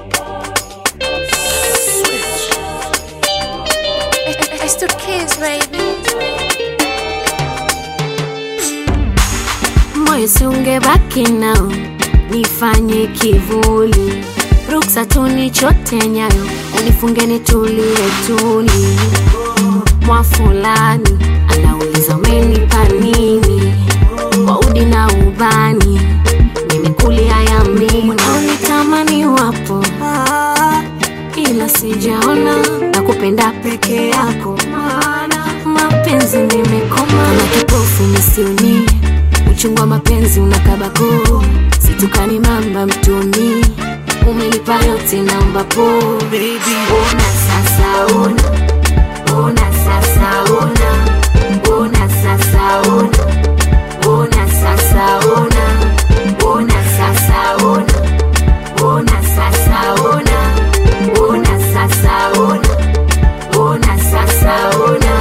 It's the kids, baby. moyo siungebaki nao nifanye kivuli ruksa tunichote nyayo unifunge nitulie tuli mwa fulani anauliza umenipa nini kwa udi na ubani nimekulia yamini unitamani wapo ila sijaona na kupenda peke yako maana mapenzi nimekoma na kipofu misioni uchungu wa mapenzi unakabako situkani mamba mtoni umenipa yote naomba po Baby, ona sasa ona ona sasa ona ona sasa ona ona sasa ona ona sasa ona ona sasa ona ona sasa ona ona sasa ona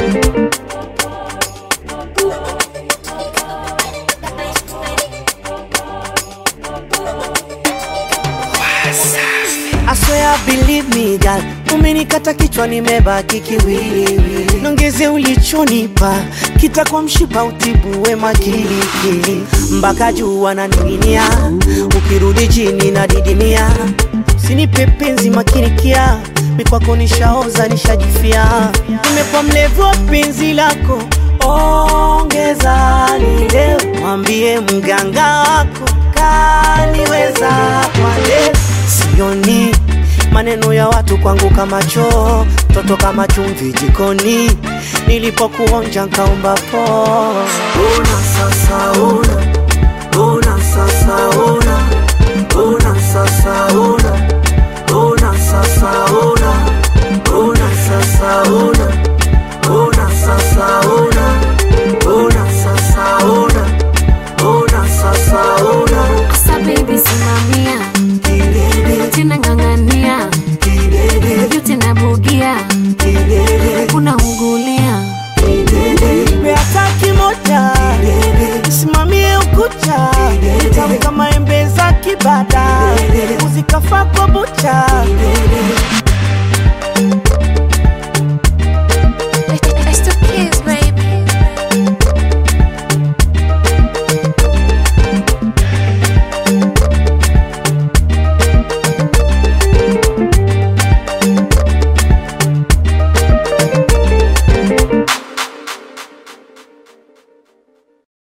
I swear believe me girl, umenikata kichwa nimebaki kiwiliwili, nongeze ulichonipa kitakuwa mshipa utibu wema kilikili, mpaka juu wananing'inia, ukirudi chini na didimia, sinipe penzi makinikia, mikwako nishaoza nishajifia, nimekuwa mlevu wa penzi lako, ongeza lile, mwambie mganga wako kaniweza kwa leo sioni maneno ya watu kwangu kama choo toto kama chumvi jikoni nilipokuonja nkaomba po una sasa una una sasa una una sasa una una sasa una una sasa una una sasa una una sasa una una sasa una Asa baby simamia Kilele, tena ng'ang'ania kilele, yote nabugia kilele. unaungulia Beata kimoja simamie ukuta tamu kama embe za kibada uzikafa kwa bucha